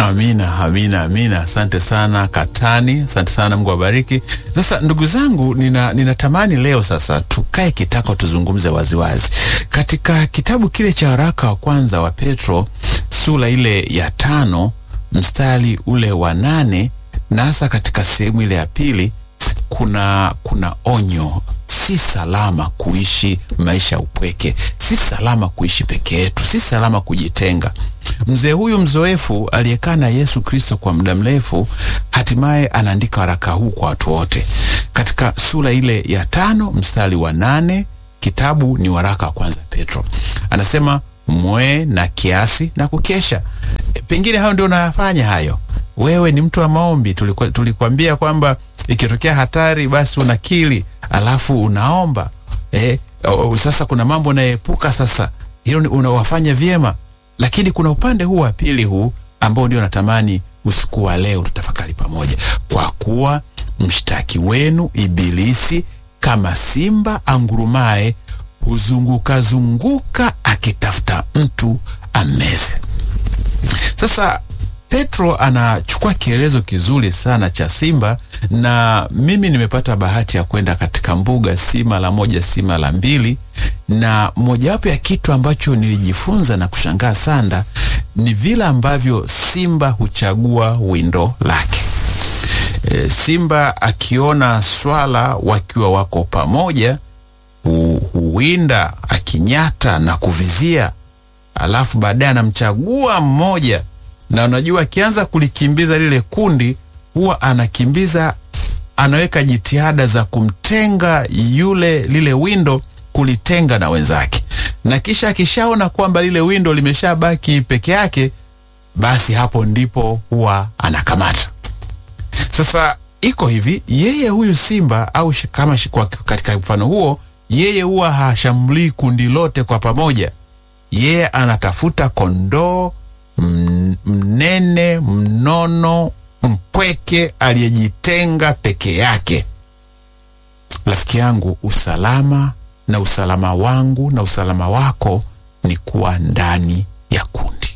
Amina, amina, amina. Asante sana Katani, asante sana, Mungu awabariki. Sasa ndugu zangu, nina ninatamani leo sasa tukae kitako, tuzungumze waziwazi katika kitabu kile cha waraka wa kwanza wa Petro sura ile ya tano mstari ule wa nane na hasa katika sehemu ile ya pili kuna kuna onyo. Si salama kuishi maisha ya upweke, si salama kuishi peke yetu, si salama kujitenga. Mzee huyu mzoefu aliyekaa na Yesu Kristo kwa muda mrefu, hatimaye anaandika waraka huu kwa watu wote. Katika sura ile ya tano mstari wa nane kitabu ni waraka wa kwanza Petro, anasema mwe na kiasi na kukesha. E, pengine hayo ndio unayafanya hayo. Wewe ni mtu wa maombi, tulikuwa tulikwambia kwamba ikitokea hatari basi unakili alafu unaomba eh, o, sasa kuna mambo unayepuka sasa, hilo unawafanya vyema, lakini kuna upande huu wa pili huu ambao ndio natamani usiku wa leo tutafakari pamoja, kwa kuwa mshtaki wenu Ibilisi kama simba angurumaye huzunguka zunguka akitafuta mtu ameze. Sasa Petro anachukua kielezo kizuri sana cha simba, na mimi nimepata bahati ya kwenda katika mbuga si mara moja si mara mbili, na mojawapo ya kitu ambacho nilijifunza na kushangaa sana ni vile ambavyo simba huchagua windo lake. E, simba akiona swala wakiwa wako pamoja hu, huwinda akinyata na kuvizia, alafu baadaye anamchagua mmoja na unajua akianza kulikimbiza lile kundi huwa anakimbiza, anaweka jitihada za kumtenga yule lile windo, kulitenga na wenzake, na kisha akishaona kwamba lile windo limeshabaki peke yake, basi hapo ndipo huwa anakamata. Sasa iko hivi, yeye huyu simba au kama katika mfano huo, yeye huwa hashambulii kundi lote kwa pamoja, yeye anatafuta kondoo mnene mnono mpweke aliyejitenga peke yake. Rafiki yangu, usalama na usalama wangu na usalama wako ni kuwa ndani ya kundi.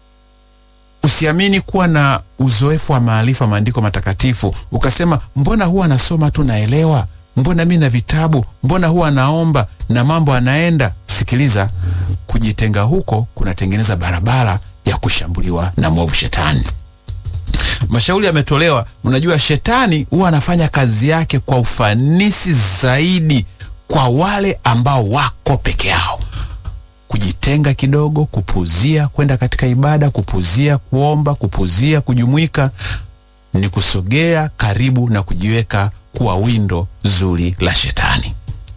Usiamini kuwa na uzoefu wa maarifa maandiko matakatifu ukasema, mbona huwa nasoma tu naelewa, mbona mi na vitabu, mbona huwa naomba na mambo anaenda. Sikiliza, kujitenga huko kunatengeneza barabara ya kushambuliwa na mwovu shetani. Mashauri yametolewa. Unajua, shetani huwa anafanya kazi yake kwa ufanisi zaidi kwa wale ambao wako peke yao. Kujitenga kidogo, kupuzia kwenda katika ibada, kupuzia kuomba, kupuzia kujumuika, ni kusogea karibu na kujiweka kuwa windo zuri la shetani.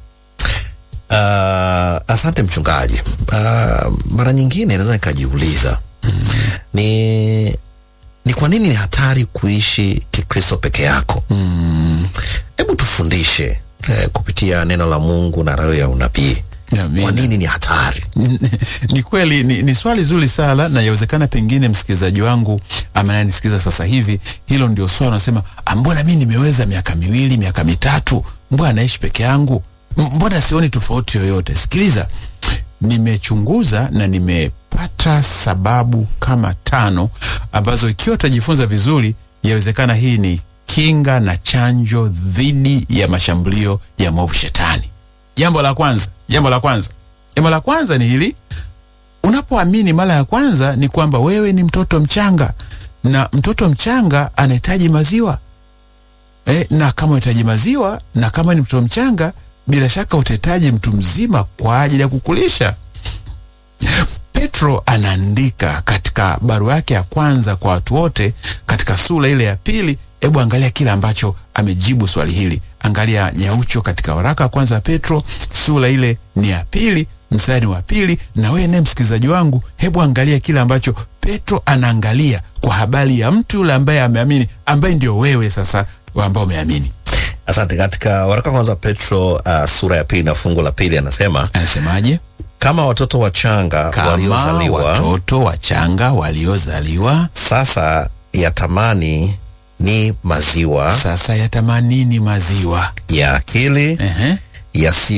Uh, asante mchungaji. Uh, mara nyingine naweza nikajiuliza mm. ni ni kwa nini ni hatari kuishi Kikristo peke yako? Hebu mm. tufundishe eh, kupitia neno la Mungu na roho ya unabii kwa nini ni hatari? Ni kweli ni, ni swali zuri sana, na yawezekana pengine msikilizaji wangu amenanisikiza sasa hivi, hilo ndio swali unasema, mbona mi nimeweza miaka miwili miaka mitatu, mbona naishi peke yangu, mbona sioni tofauti yoyote? Sikiliza, nimechunguza na nimepata sababu kama tano ambazo ikiwa tutajifunza vizuri, yawezekana hii ni kinga na chanjo dhidi ya mashambulio ya mwovu shetani. Jambo la kwanza, jambo la kwanza, jambo la kwanza ni hili: unapoamini mara ya kwanza ni kwamba wewe ni mtoto mchanga, na mtoto mchanga anahitaji maziwa e, na kama unahitaji maziwa na kama ni mtoto mchanga, bila shaka utahitaji mtu mzima kwa ajili ya kukulisha. Petro anaandika katika barua yake ya kwanza kwa watu wote katika sura ile ya pili. Hebu angalia kile ambacho amejibu swali hili. Angalia nyaucho katika waraka wa kwanza Petro sura ile ni ya pili mstari wa pili. Na wewe naye msikilizaji wangu, hebu angalia kile ambacho Petro anaangalia kwa habari ya mtu yule ambaye ameamini, ambaye ndio wewe sasa ambao umeamini. Asante. Katika waraka wa kwanza Petro uh, sura ya pili na fungu la pili anasema, anasemaje? Kama watoto wachanga waliozaliwa, watoto wachanga waliozaliwa sasa yatamani ni maziwa sasa yatamanini maziwa ya akili Ehe.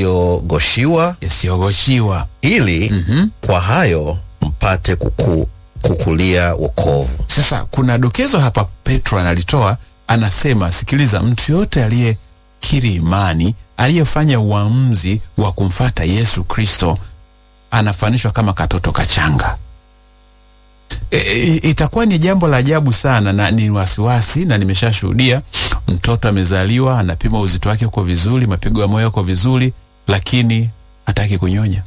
yasiyogoshiwa yasiyogoshiwa ili Mhm. kwa hayo mpate kukuu kukulia wokovu. Sasa kuna dokezo hapa Petro analitoa, anasema, sikiliza, mtu yote aliyekiri imani, aliyefanya uamuzi wa kumfata Yesu Kristo anafanishwa kama katoto kachanga. E, e, itakuwa ni jambo la ajabu sana na ni wasiwasi, na nimeshashuhudia mtoto amezaliwa, anapima uzito wake uko vizuri, mapigo ya moyo uko vizuri, lakini hataki kunyonya.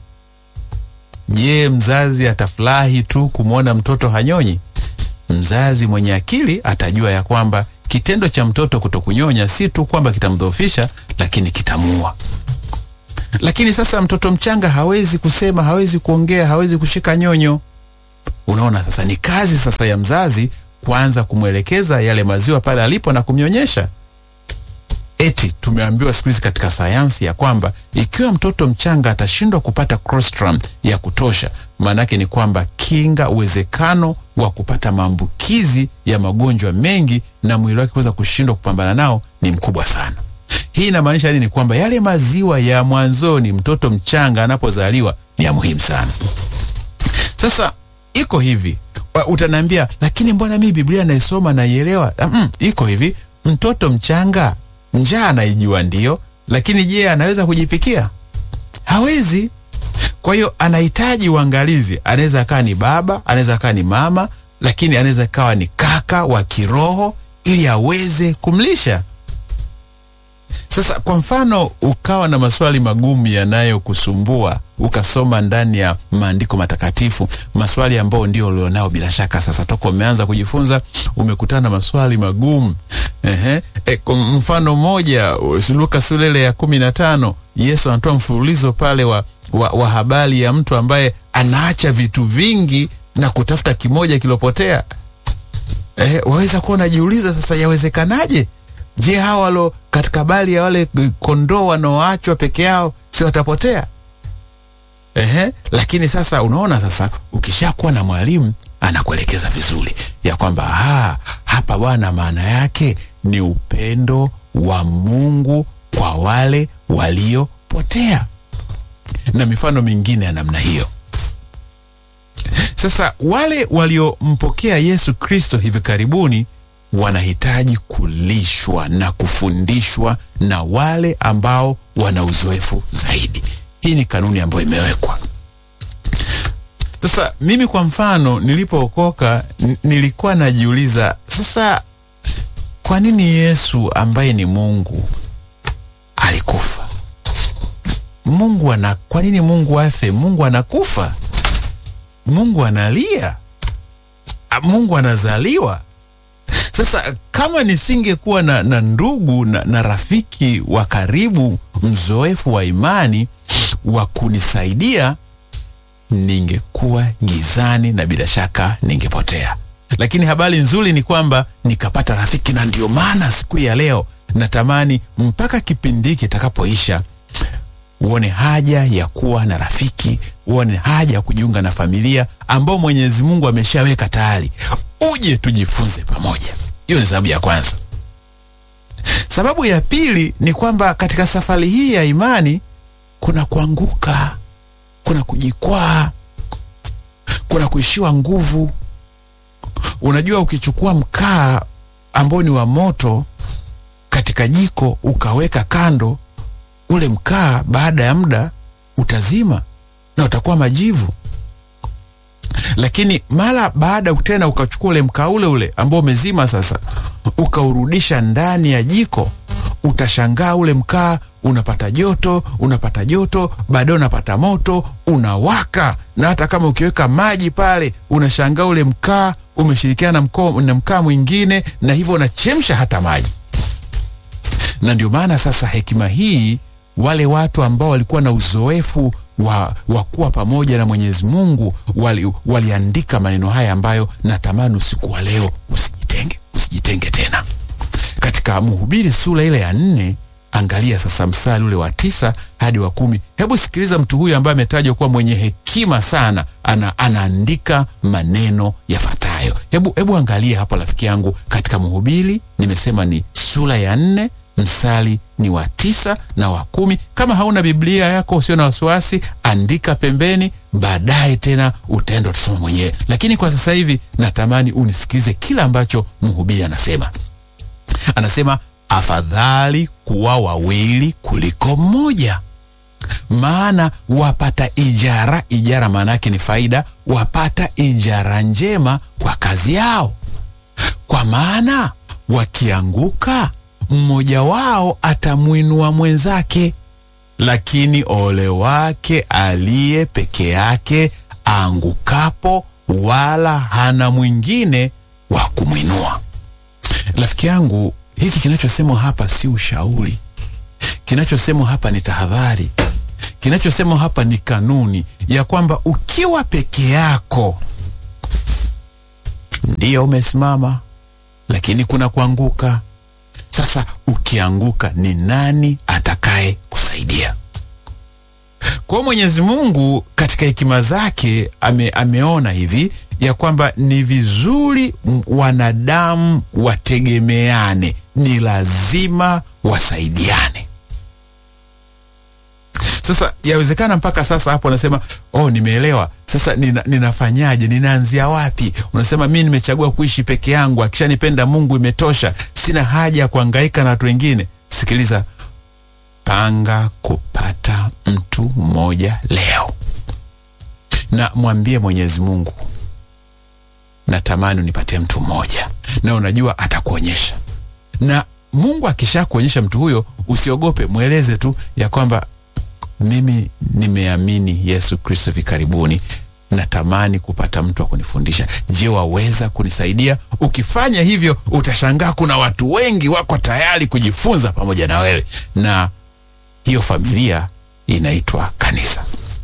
Je, mzazi atafurahi tu kumwona mtoto hanyonyi? Mzazi mwenye akili atajua ya kwamba kitendo cha mtoto kutokunyonya si tu kwamba kitamdhoofisha, lakini kitamuua. Lakini sasa mtoto mchanga hawezi kusema, hawezi kuongea, hawezi kushika nyonyo. Unaona, sasa ni kazi sasa ya mzazi kuanza kumwelekeza yale maziwa pale alipo na kumnyonyesha. Eti tumeambiwa siku hizi katika sayansi ya kwamba ikiwa mtoto mchanga atashindwa kupata colostrum ya kutosha, maanake ni kwamba kinga, uwezekano wa kupata maambukizi ya magonjwa mengi na mwili wake kuweza kushindwa kupambana nao ni mkubwa sana. Hii inamaanisha nini? Kwamba yale maziwa ya mwanzoni mtoto mchanga anapozaliwa ni ya muhimu sana. Sasa iko hivi, utaniambia lakini mbona mimi Biblia naisoma naielewa? Mm, iko hivi, mtoto mchanga njaa anaijua ndio, lakini je, anaweza kujipikia? Hawezi. Kwa hiyo anahitaji uangalizi. Anaweza akawa ni baba, anaweza akawa ni mama, lakini anaweza akawa ni kaka wa kiroho ili aweze kumlisha. Sasa kwa mfano, ukawa na maswali magumu yanayokusumbua ukasoma ndani ya maandiko matakatifu, maswali ambayo ndio ulionao bila shaka. Sasa toka umeanza kujifunza umekutana na maswali magumu. Ehe, e, kwa mfano moja Luka sura ile ya kumi na tano Yesu anatoa mfululizo pale wa, wa, wa habari ya mtu ambaye anaacha vitu vingi na kutafuta kimoja kilopotea. Eh, waweza kuwa unajiuliza sasa, yawezekanaje? Je, hawa walo katika habari ya wale kondoo wanaoachwa peke yao si watapotea? Ehe, lakini sasa unaona, sasa ukishakuwa na mwalimu anakuelekeza vizuri ya kwamba ha, hapa bwana, maana yake ni upendo wa Mungu kwa wale waliopotea na mifano mingine ya namna hiyo. Sasa wale waliompokea Yesu Kristo hivi karibuni wanahitaji kulishwa na kufundishwa na wale ambao wana uzoefu zaidi. Hii ni kanuni ambayo imewekwa. Sasa mimi kwa mfano, nilipookoka nilikuwa najiuliza sasa, kwa nini Yesu ambaye ni Mungu alikufa? Mungu ana, kwa nini Mungu afe? Mungu anakufa, Mungu analia, Mungu anazaliwa. Sasa kama nisingekuwa na, na ndugu na, na rafiki wa karibu mzoefu wa imani wa kunisaidia ningekuwa gizani na bila shaka ningepotea. Lakini habari nzuri ni kwamba nikapata rafiki, na ndio maana siku ya leo natamani mpaka kipindi hiki kitakapoisha uone haja ya kuwa na rafiki, uone haja ya kujiunga na familia ambao Mwenyezi Mungu ameshaweka tayari, uje tujifunze pamoja. Hiyo ni sababu ya kwanza. Sababu ya pili ni kwamba katika safari hii ya imani kuna kuanguka, kuna kujikwaa, kuna kuishiwa nguvu. Unajua, ukichukua mkaa ambao ni wa moto katika jiko ukaweka kando, ule mkaa baada ya muda utazima na utakuwa majivu. Lakini mara baada tena ukachukua ule mkaa ule ule ambao umezima sasa, ukaurudisha ndani ya jiko, utashangaa ule mkaa unapata joto, unapata joto, baadaye unapata moto, unawaka. Na hata kama ukiweka maji pale, unashangaa ule mkaa umeshirikiana na mkaa mwingine, na hivyo unachemsha hata maji. Na ndio maana sasa hekima hii, wale watu ambao walikuwa na uzoefu wa, wa kuwa pamoja na Mwenyezi Mungu wali, waliandika maneno haya ambayo natamani usiku wa leo usijitenge, usijitenge tena. Katika Mhubiri sura ile ya nne, angalia sasa mstari ule wa tisa hadi wa kumi. Hebu sikiliza mtu huyu ambaye ametajwa kuwa mwenye hekima sana, ana, anaandika maneno yafuatayo. Hebu, hebu angalia hapo rafiki yangu, katika Mhubiri nimesema ni sura ya nne mstari ni wa tisa na wa kumi. Kama hauna Biblia yako usio na wasiwasi, andika pembeni, baadaye tena utaenda utasoma mwenyewe, lakini kwa sasa hivi natamani unisikilize kila ambacho mhubiri anasema. Anasema afadhali kuwa wawili kuliko mmoja, maana wapata ijara. Ijara maana yake ni faida, wapata ijara njema kwa kazi yao. Kwa maana wakianguka, mmoja wao atamwinua mwenzake, lakini ole wake aliye peke yake aangukapo, wala hana mwingine wa kumwinua. Rafiki yangu, hiki kinachosemwa hapa si ushauri. Kinachosemwa hapa ni tahadhari. Kinachosemwa hapa ni kanuni ya kwamba ukiwa peke yako ndiyo umesimama, lakini kuna kuanguka. Sasa ukianguka, ni nani atakaye kusaidia? Kwa Mwenyezi Mungu katika hekima zake ame, ameona hivi ya kwamba ni vizuri wanadamu wategemeane, ni lazima wasaidiane. Sasa yawezekana mpaka sasa hapo unasema oh, nimeelewa sasa, nina, ninafanyaje? Ninaanzia wapi? Unasema mi nimechagua kuishi peke yangu, akishanipenda Mungu imetosha, sina haja ya kuhangaika na watu wengine. Sikiliza, panga kupata mtu mmoja leo, na mwambie Mwenyezi Mungu, natamani unipatie mtu mmoja, na unajua atakuonyesha. Na Mungu akishakuonyesha mtu huyo, usiogope, mweleze tu ya kwamba mimi nimeamini Yesu Kristo hivi karibuni, natamani kupata mtu wa kunifundisha. Je, waweza kunisaidia? Ukifanya hivyo, utashangaa kuna watu wengi wako tayari kujifunza pamoja na wewe, na hiyo familia inaitwa kanisa.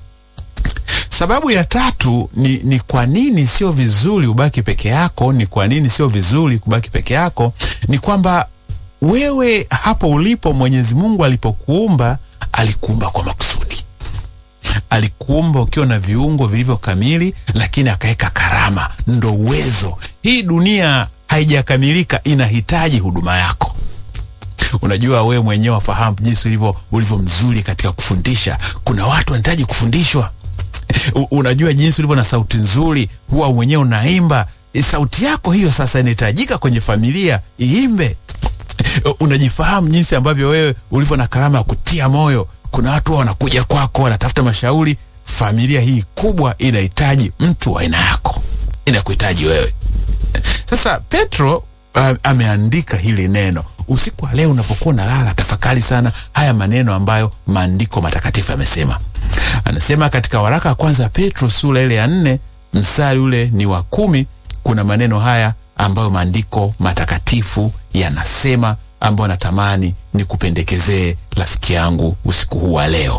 Sababu ya tatu ni, ni kwa nini sio vizuri ubaki peke yako. Ni kwa nini sio vizuri kubaki peke yako? Ni kwamba wewe hapo ulipo, Mwenyezi Mungu alipokuumba alikuumba kwa makusudi. Alikuumba ukiwa na viungo vilivyo kamili, lakini akaweka karama, ndo uwezo. Hii dunia haijakamilika, inahitaji huduma yako. Unajua wewe mwenyewe wafahamu jinsi ulivyo ulivyo mzuri katika kufundisha. Kuna watu wanahitaji kufundishwa. Unajua jinsi ulivyo na sauti nzuri, huwa mwenyewe unaimba. Sauti yako hiyo sasa inahitajika kwenye familia iimbe. Unajifahamu jinsi ambavyo wewe ulivyo na karama ya kutia moyo. Kuna watu wao wanakuja kwako, wanatafuta mashauri. Familia hii kubwa inahitaji mtu wa aina yako, inakuhitaji wewe. Sasa Petro uh, ameandika hili neno usiku wa leo. Unapokuwa unalala, tafakari sana haya maneno ambayo maandiko matakatifu yamesema. Anasema katika waraka wa kwanza Petro sura ile ya nne mstari ule ni wa kumi. Kuna maneno haya ambayo maandiko matakatifu yanasema, ambayo natamani nikupendekezee rafiki yangu usiku huu wa leo.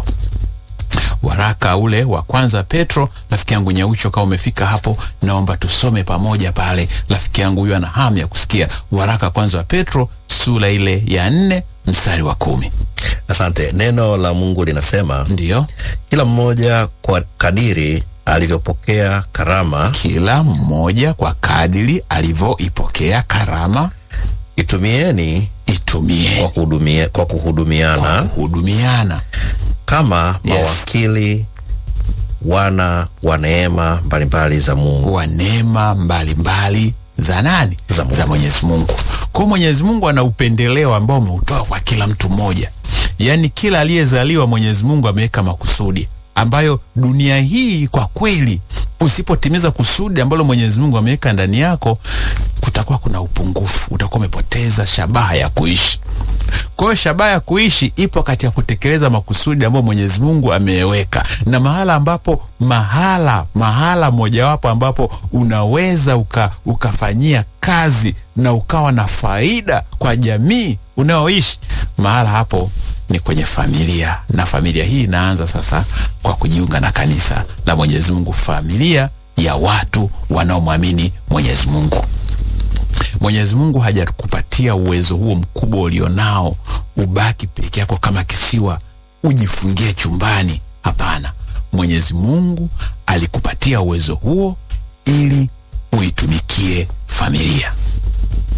Waraka ule wa kwanza Petro, rafiki yangu Nyaucho, kama umefika hapo, naomba tusome pamoja pale. Rafiki yangu huyo ana hamu ya kusikia. Waraka kwanza wa Petro sura ile ya nne mstari wa kumi. Asante. Neno la Mungu linasema, Ndiyo, kila mmoja kwa kadiri alivyopokea karama kila mmoja kwa kadiri alivyoipokea karama itumieni itumie kwa kuhudumia, kwa kuhudumiana kuhudumiana kama Yes. mawakili wana wa neema mbalimbali za Mungu. wa neema mbalimbali za nani? Za Mungu. Za Mwenyezi Mungu. Kwa hiyo Mwenyezi Mungu ana upendeleo ambao ameutoa kwa kila mtu mmoja, yaani kila aliyezaliwa Mwenyezi Mungu ameweka makusudi ambayo dunia hii kwa kweli, usipotimiza kusudi ambalo Mwenyezi Mungu ameweka ndani yako, kutakuwa kuna upungufu, utakuwa umepoteza shabaha ya kuishi. Kwa hiyo shabaha ya kuishi ipo katika kutekeleza makusudi ambayo Mwenyezi Mungu ameweka, na mahala ambapo mahala mahala mojawapo ambapo unaweza uka, ukafanyia kazi na ukawa na faida kwa jamii unayoishi, mahala hapo ni kwenye familia, na familia hii inaanza sasa kwa kujiunga na kanisa la Mwenyezi Mungu, familia ya watu wanaomwamini Mwenyezi Mungu. Mwenyezi Mungu hajakupatia uwezo huo mkubwa ulionao ubaki peke yako kama kisiwa ujifungie chumbani. Hapana, Mwenyezi Mungu alikupatia uwezo huo ili uitumikie familia.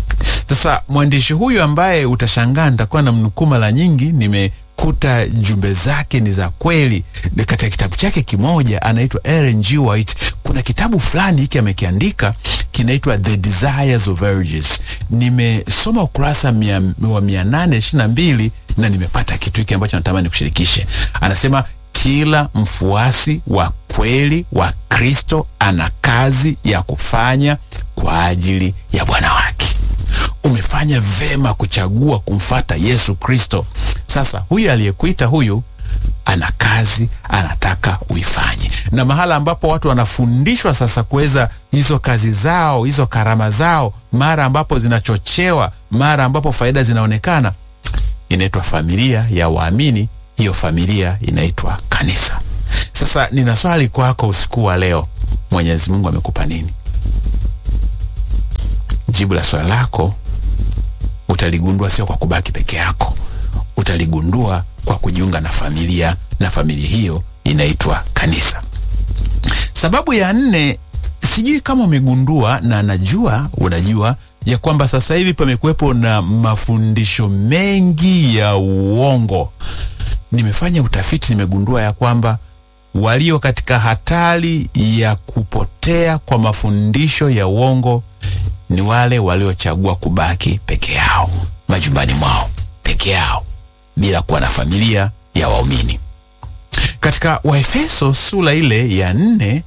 Sasa mwandishi huyu ambaye utashangaa nitakuwa na mnukuu mara nyingi, nimekuta jumbe zake ni za kweli. Ni Katika kitabu chake kimoja anaitwa Ellen G. White, kuna kitabu fulani hiki amekiandika kinaitwa The Desires of Urges. Nimesoma ukurasa mia, wa mia nane ishirini na mbili na nimepata kitu hiki ambacho natamani kushirikishe. Anasema kila mfuasi wa kweli wa Kristo ana kazi ya kufanya kwa ajili ya Bwana wake. Umefanya vema kuchagua kumfata Yesu Kristo. Sasa huyu aliyekuita huyu ana kazi anataka uifanye, na mahala ambapo watu wanafundishwa sasa kuweza hizo kazi zao hizo karama zao, mara ambapo zinachochewa, mara ambapo faida zinaonekana, inaitwa familia ya waamini. Hiyo familia inaitwa kanisa. Sasa nina swali kwako usiku wa leo, Mwenyezi Mungu amekupa nini? Jibu la swali lako utaligundua sio kwa kubaki peke yako, utaligundua kwa kujiunga na familia, na familia hiyo inaitwa kanisa. Sababu ya nne, sijui kama umegundua, na najua unajua ya kwamba sasa hivi pamekuwepo na mafundisho mengi ya uongo. Nimefanya utafiti, nimegundua ya kwamba walio katika hatari ya kupotea kwa mafundisho ya uongo ni wale waliochagua kubaki peke yao majumbani mwao peke yao bila kuwa na familia ya waumini. Katika Waefeso sura ile ya nne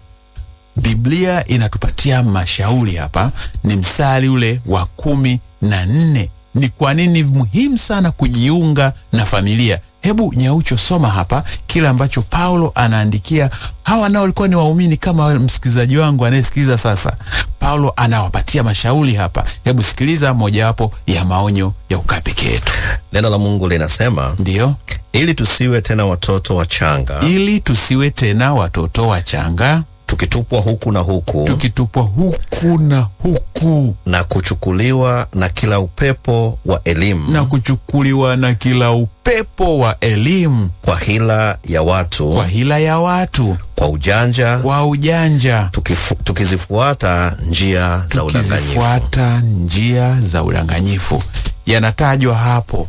Biblia inatupatia mashauri hapa, ni mstari ule wa kumi na nne. Ni kwa nini muhimu sana kujiunga na familia? Hebu Nyaucho, soma hapa kile ambacho Paulo anaandikia hawa nao walikuwa ni waumini kama wewe msikilizaji wangu anayesikiliza sasa. Paulo anawapatia mashauri hapa. Hebu sikiliza mojawapo ya maonyo ya ukaa peke yetu. Neno la Mungu linasema Ndiyo, ili tusiwe tena watoto wachanga, ili tusiwe tena watoto wachanga tukitupwa huku na huku tukitupwa huku na huku na kuchukuliwa na kila upepo wa elimu na kuchukuliwa na kila upepo wa elimu kwa hila ya watu kwa hila ya watu kwa ujanja kwa ujanja tukifu, tukizifuata njia za udanganyifu. tukizifuata njia za udanganyifu. Yanatajwa hapo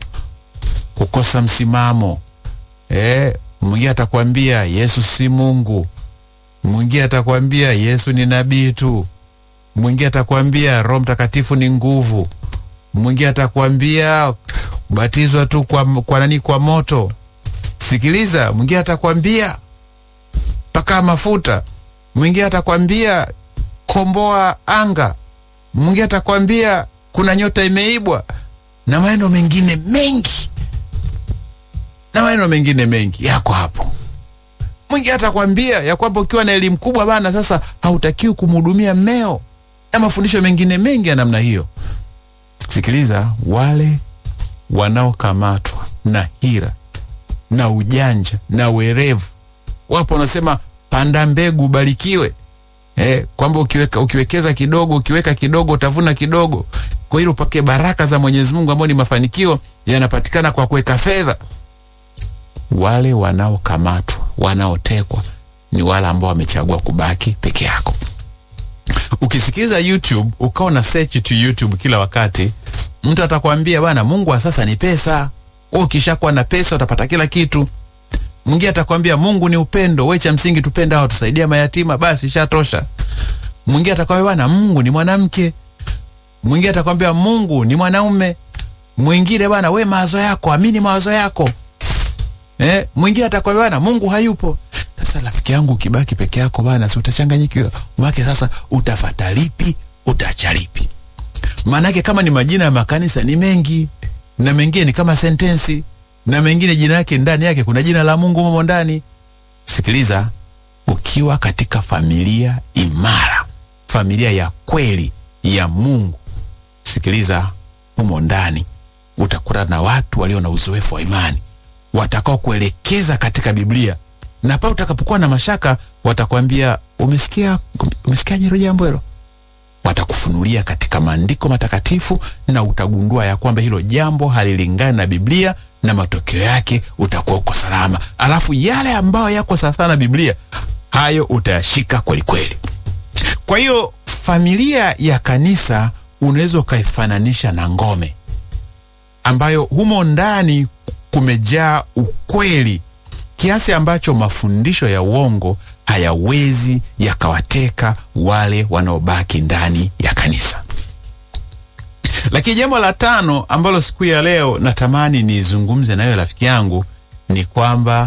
kukosa msimamo. Eh, mwingine atakwambia Yesu si Mungu, mwingine atakwambia Yesu ni nabii tu, mwingine atakwambia Roho Mtakatifu ni nguvu, mwingine atakwambia batizwa tu kwa, kwa nani? Kwa moto. Sikiliza, mwingine atakwambia paka mafuta, mwingine atakwambia komboa anga, mwingine atakwambia kuna nyota imeibwa, na maneno mengine mengi na maneno mengine mengi yako hapo. Mwingine atakwambia ya kwamba ukiwa na elimu kubwa bana, sasa hautakiwi kumhudumia mmeo, na mafundisho mengine mengi ya namna hiyo. Sikiliza, wale wanaokamatwa na hila na ujanja na werevu, wapo wanasema panda mbegu ubarikiwe. Eh, kwamba ukiweka ukiwekeza kidogo ukiweka kidogo utavuna kidogo. Kwa hiyo upake baraka za Mwenyezi Mungu ambayo ni mafanikio yanapatikana kwa kuweka fedha. Wale wanaokamatwa wanaotekwa ni wale ambao wamechagua kubaki peke yako. Ukisikiliza YouTube ukawa na search tu YouTube kila wakati, mtu atakwambia bwana, Mungu wa sasa ni pesa. Wewe ukishakuwa na pesa utapata kila kitu. Mwingine atakwambia Mungu ni upendo, wewe cha msingi tupende hao, tusaidia mayatima, basi ishatosha. Mwingine atakwambia bwana, Mungu ni mwanamke. Mwingine atakwambia Mungu ni mwanaume. Mwingine bwana, we mawazo yako, amini mawazo yako. Eh, mwingine atakwambia bwana, Mungu hayupo. Sasa rafiki yangu, ukibaki peke yako bwana, si utachanganyikiwa. Mwake sasa utafata lipi, utacha lipi? Maanake kama ni majina ya makanisa ni mengi, na mengine ni kama sentensi, na mengine jina yake ndani yake kuna jina la Mungu humo ndani. Sikiliza, ukiwa katika familia imara, familia ya kweli ya Mungu, sikiliza, humo ndani utakutana na watu walio na uzoefu wa imani watakao kuelekeza katika Biblia, na pale utakapokuwa na mashaka watakwambia umesikia, umesikiaje hilo jambo hilo? Watakufunulia katika maandiko matakatifu na utagundua ya kwamba hilo jambo halilingani na Biblia, na matokeo yake utakuwa uko salama. Alafu yale ambayo yako sawasawa na Biblia, hayo utayashika kweli kweli. Kwa hiyo familia ya kanisa unaweza ukaifananisha na ngome ambayo humo ndani kumejaa ukweli kiasi ambacho mafundisho ya uongo hayawezi yakawateka wale wanaobaki ndani ya kanisa. Lakini jambo la tano ambalo siku ya leo natamani nizungumze nayo rafiki yangu ni kwamba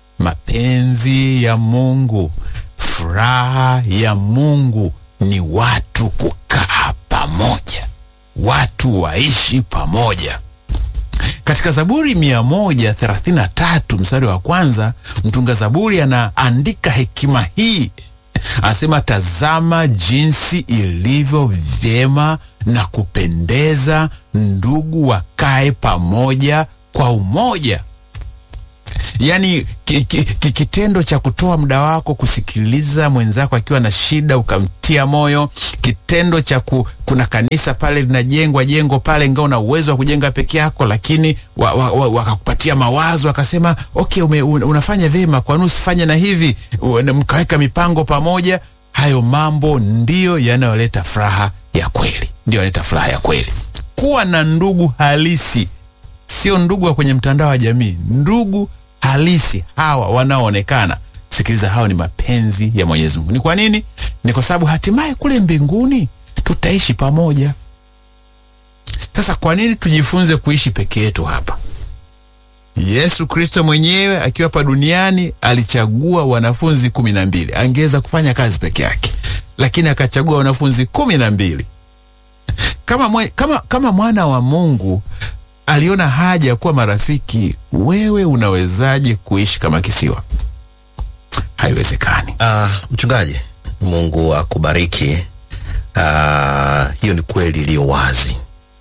mapenzi ya Mungu, furaha ya Mungu ni watu kukaa pamoja, watu waishi pamoja. Katika Zaburi 133 mstari wa kwanza, mtunga Zaburi anaandika hekima hii, anasema, tazama jinsi ilivyo vyema na kupendeza ndugu wakae pamoja kwa umoja. Yaani ki, ki, ki, kitendo cha kutoa muda wako kusikiliza mwenzako akiwa na shida ukamtia moyo, kitendo cha ku, kuna kanisa pale linajengwa jengo pale, ingawa una uwezo wa kujenga peke yako, lakini wakakupatia wa, wa, mawazo wakasema, okay, ume, unafanya vyema, kwa nini usifanye na hivi, mkaweka mipango pamoja. Hayo mambo ndiyo yanayoleta furaha ya kweli, ndiyo yanaleta furaha ya kweli. Kuwa na ndugu halisi, sio ndugu wa kwenye mtandao wa jamii, ndugu halisi hawa wanaoonekana. Sikiliza, hao ni mapenzi ya Mwenyezi Mungu. Ni kwa nini? Ni kwa sababu hatimaye kule mbinguni tutaishi pamoja. Sasa kwa nini tujifunze kuishi peke yetu hapa? Yesu Kristo mwenyewe akiwa hapa duniani alichagua wanafunzi kumi na mbili. Angeweza kufanya kazi peke yake, lakini akachagua wanafunzi kumi na mbili. Kama, mwe, kama, kama mwana wa Mungu aliona haja ya kuwa marafiki. Wewe unawezaje kuishi kama kisiwa? Haiwezekani. Uh, mchungaji, Mungu akubariki. Uh, hiyo ni kweli iliyo wazi,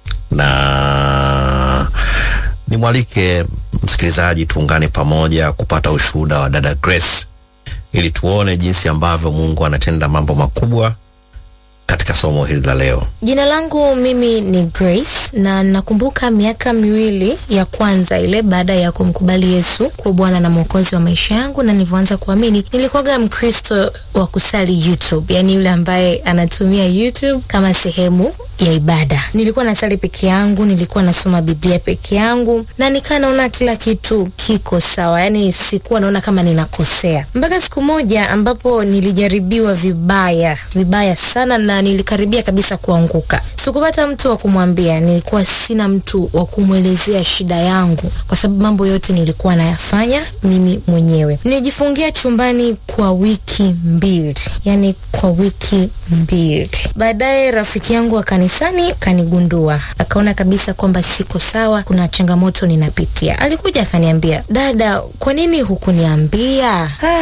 na nimwalike msikilizaji tuungane pamoja kupata ushuhuda wa dada Grace ili tuone jinsi ambavyo Mungu anatenda mambo makubwa katika somo hili la leo. Jina langu mimi ni Grace na nakumbuka miaka miwili ya kwanza ile baada ya kumkubali Yesu kuwa Bwana na Mwokozi wa maisha yangu, na nilivyoanza kuamini, nilikuwaga Mkristo wa kusali YouTube, yani yule ambaye anatumia YouTube kama sehemu ya ibada. Nilikuwa nasali peke yangu, nilikuwa nasoma Biblia peke yangu, na nikaa naona kila kitu kiko sawa, yani sikuwa naona kama ninakosea, mpaka siku moja ambapo nilijaribiwa vibaya vibaya sana na nilikaribia kabisa kuanguka. Sikupata mtu wa kumwambia, nilikuwa sina mtu wa kumwelezea shida yangu, kwa sababu mambo yote nilikuwa nayafanya mimi mwenyewe. Nilijifungia chumbani kwa wiki mbili, yani kwa wiki mbili. Baadaye rafiki yangu wa kanisani kanigundua, akaona kabisa kwamba siko sawa, kuna changamoto ninapitia. Alikuja akaniambia, dada, kwa nini hukuniambia? Ah,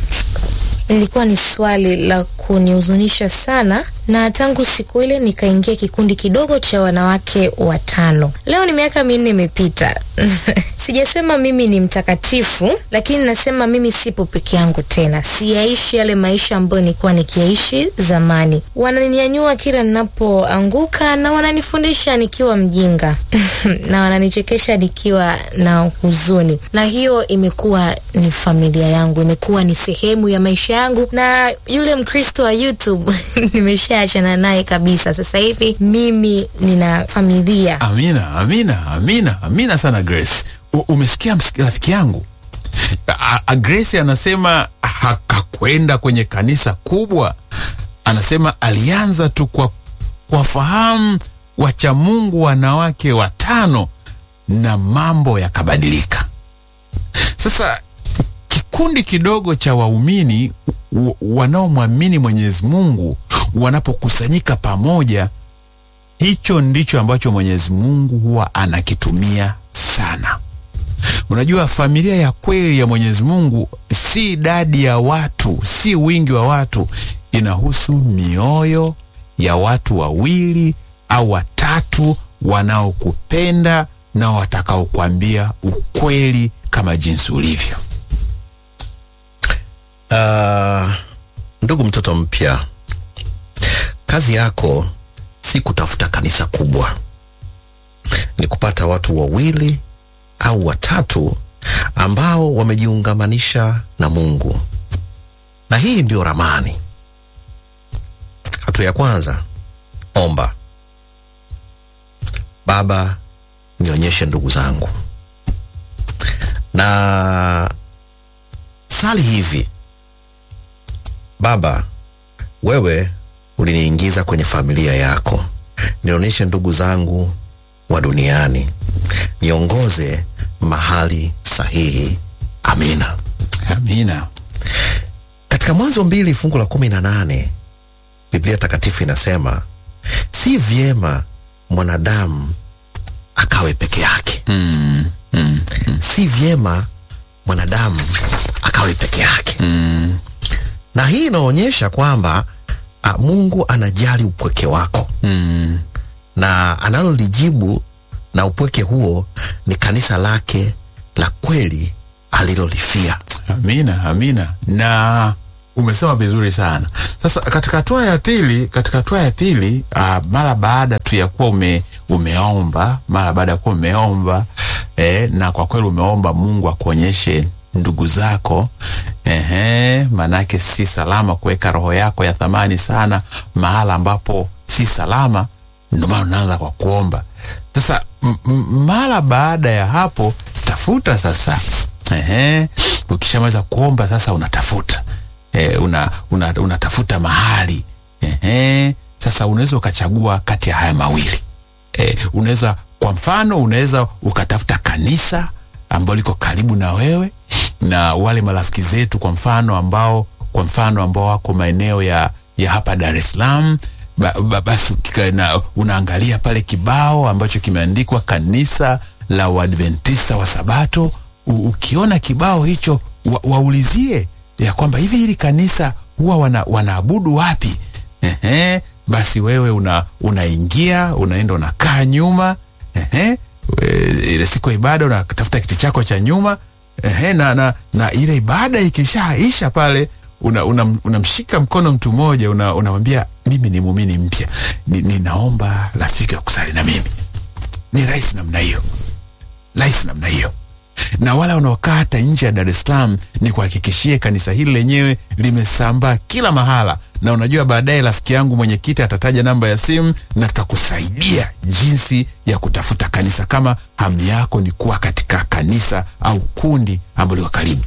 ilikuwa ni swali la kunihuzunisha sana na tangu siku ile nikaingia kikundi kidogo cha wanawake watano. Leo ni miaka minne imepita. Sijasema mimi ni mtakatifu, lakini nasema mimi sipo peke yangu tena. Siyaishi yale maisha ambayo nilikuwa nikiaishi zamani. Wananinyanyua kila ninapoanguka na wananifundisha nikiwa mjinga na wananichekesha nikiwa na huzuni, na hiyo imekuwa ni familia yangu, imekuwa ni sehemu ya maisha yangu, na yule Mkristo wa YouTube nimesha achana naye kabisa. Sasa hivi mimi nina familia. Amina, amina, amina, amina sana Grace. U, umesikia rafiki yangu A, a Grace anasema hakwenda kwenye kanisa kubwa, anasema alianza tu kwa kuwafahamu wacha Mungu wanawake watano na mambo yakabadilika. Sasa kikundi kidogo cha waumini wanaomwamini Mwenyezi Mungu wanapokusanyika pamoja, hicho ndicho ambacho Mwenyezi Mungu huwa anakitumia sana. Unajua, familia ya kweli ya Mwenyezi Mungu si idadi ya watu, si wingi wa watu, inahusu mioyo ya watu wawili au watatu wanaokupenda na watakaokuambia ukweli kama jinsi ulivyo. Uh, ndugu mtoto mpya, kazi yako si kutafuta kanisa kubwa, ni kupata watu wawili au watatu ambao wamejiungamanisha na Mungu, na hii ndio ramani. Hatua ya kwanza, omba. Baba, nionyeshe ndugu zangu, na sali hivi: Baba, wewe uliniingiza kwenye familia yako, nionyeshe ndugu zangu wa duniani, niongoze mahali sahihi. Amina. Amina. Katika Mwanzo mbili fungu la kumi na nane Biblia Takatifu inasema si vyema mwanadamu akawe peke yake. Mm, mm, Si vyema mwanadamu akawe peke yake. mm, Na hii inaonyesha kwamba a, Mungu anajali upweke wako mm. na analolijibu na upweke huo ni kanisa lake la kweli alilolifia. Amina, amina. Na umesema vizuri sana. Sasa katika hatua ya pili, katika hatua ya pili uh, mara baada tu ya kuwa ume, umeomba, mara baada ya kuwa umeomba eh, na kwa kweli umeomba Mungu akuonyeshe ndugu zako ehe, manake si salama kuweka roho yako ya thamani sana mahala ambapo si salama. Ndio maana unaanza kwa kuomba. Sasa m- m- mara baada ya hapo tafuta sasa Ehe, ukishamaliza kuomba sasa unatafuta e, una, una, unatafuta mahali Ehe, sasa unaweza ukachagua kati ya haya mawili e, unaweza kwa mfano unaweza ukatafuta kanisa ambalo liko karibu na wewe na wale marafiki zetu kwa mfano ambao kwa mfano ambao wako maeneo ya, ya hapa Dar es Salaam ba, ba, basi ukika- na, unaangalia pale kibao ambacho kimeandikwa kanisa la Uadventista wa Sabato. U, ukiona kibao hicho wa, waulizie ya kwamba hivi hili kanisa huwa wana, wanaabudu wapi? Ehe, basi wewe una unaingia unaenda unakaa nyuma ehe, we- ile siku ya ibada unatafuta kiti chako cha nyuma ehe, na, na, na ile ibada ikishaisha pale unamshika una, unamshika mkono mtu mmoja una- unamwambia mimi ni muumini mpya ni, ninaomba rafiki wa kusali na mimi. Ni rahisi namna hiyo, rahisi namna hiyo na wala wanaokaa hata nje ya Dar es Salaam, ni kuhakikishie kanisa hili lenyewe limesambaa kila mahala, na unajua baadaye rafiki yangu mwenyekiti atataja namba ya simu na tutakusaidia jinsi ya kutafuta kanisa, kama hamu yako ni kuwa katika kanisa au kundi ambalo liko karibu.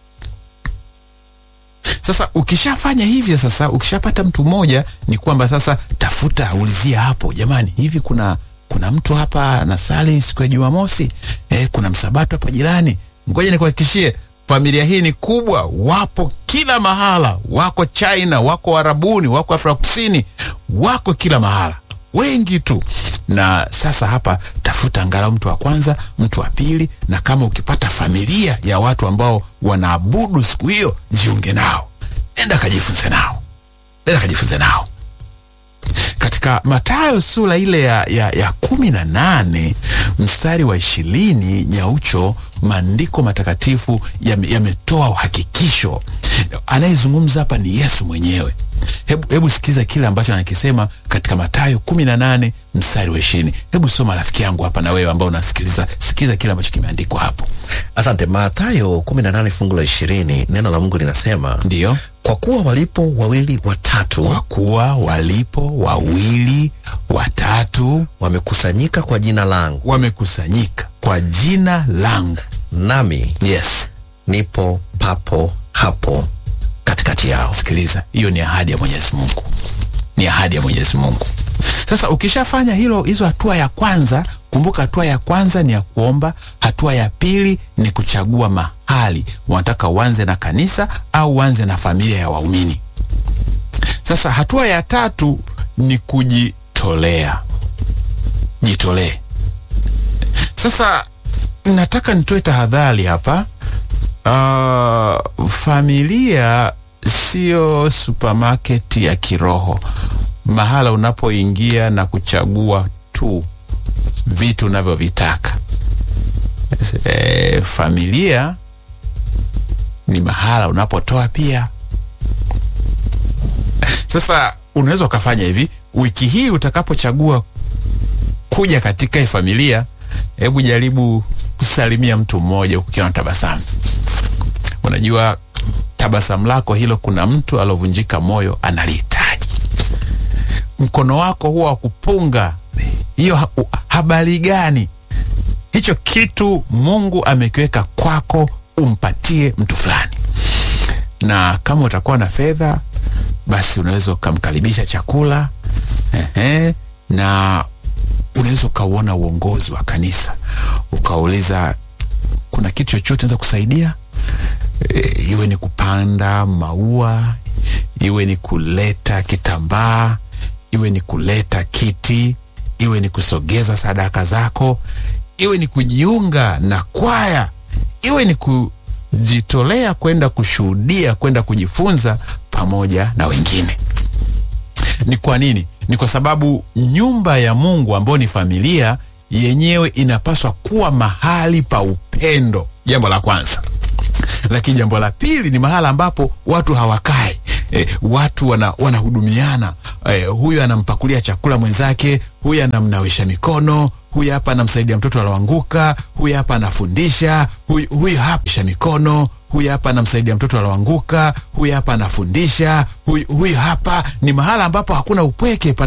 Sasa ukishafanya hivyo, sasa ukishapata mtu mmoja, ni kwamba sasa tafuta, ulizia hapo, jamani, hivi kuna kuna mtu hapa anasali siku ya Jumamosi eh, kuna msabato hapa jirani. Ngoja nikuhakikishie, familia hii ni kubwa, wapo kila mahala, wako China, wako Arabuni, wako Afrika Kusini, wako kila mahala, wengi tu. Na sasa hapa tafuta angalau mtu wa kwanza, mtu wa pili, na kama ukipata familia ya watu ambao wanaabudu siku hiyo, jiunge nao, enda kajifunze nao, enda kajifunze nao katika Mathayo sura ile ya, ya, ya kumi na nane mstari wa ishirini nyaucho, maandiko matakatifu yame- yametoa uhakikisho. Anayezungumza hapa ni Yesu mwenyewe. Hebu, hebu sikiza kile ambacho anakisema katika Mathayo kumi na nane mstari wa ishirini. Hebu soma rafiki yangu hapa, na wewe ambao unasikiliza, sikiza kile ambacho kimeandikwa hapo. Asante. Mathayo 18 fungu la 20, neno la Mungu linasema Ndiyo, kwa kuwa walipo wawili watatu kwa kuwa walipo wawili watatu wamekusanyika kwa jina langu, wamekusanyika kwa jina langu nami Yes, nipo papo hapo katikati yao. sikiliza, hiyo ni ahadi ya Mwenyezi Mungu, ni ahadi ya Mwenyezi Mungu. Sasa ukishafanya hilo, hizo hatua ya kwanza, kumbuka, hatua ya kwanza ni ya kuomba. Hatua ya pili ni kuchagua mahali wanataka uanze na kanisa au uanze na familia ya waumini. Sasa hatua ya tatu ni kujitolea, jitolee. Sasa nataka nitoe tahadhari hapa. Uh, familia sio supermarket ya kiroho, mahala unapoingia na kuchagua tu vitu unavyovitaka. E, familia ni mahala unapotoa pia. Sasa unaweza ukafanya hivi, wiki hii utakapochagua kuja katika hii familia, hebu jaribu kusalimia mtu mmoja ukiwa na tabasamu. Unajua tabasamu lako hilo, kuna mtu alovunjika moyo analihitaji. Mkono wako huwa wa kupunga hiyo ha- u- habari gani? Hicho kitu Mungu amekiweka kwako, umpatie mtu fulani, na kama utakuwa na fedha, basi unaweza ukamkaribisha chakula ehe, na unaweza ukauona uongozi wa kanisa ukauliza, kuna kitu chochote naweza kusaidia? E, iwe ni kupanda maua, iwe ni kuleta kitambaa, iwe ni kuleta kiti, iwe ni kusogeza sadaka zako, iwe ni kujiunga na kwaya, iwe ni kujitolea kwenda kushuhudia, kwenda kujifunza pamoja na wengine. Ni kwa nini? Ni kwa sababu nyumba ya Mungu ambayo ni familia yenyewe inapaswa kuwa mahali pa upendo, jambo la kwanza. Lakini jambo la pili ni mahala ambapo watu hawakai E, watu wana, wanahudumiana. E, huyu anampakulia chakula mwenzake, huyu anamnawisha mikono, huyu hapa anamsaidia mtoto aloanguka, huyu hapa anafundisha, huyu, huyu hapa sha mikono, huyu hapa anamsaidia mtoto aloanguka, huyu hapa anafundisha, huyu, huyu hapa. Ni mahala ambapo hakuna upweke.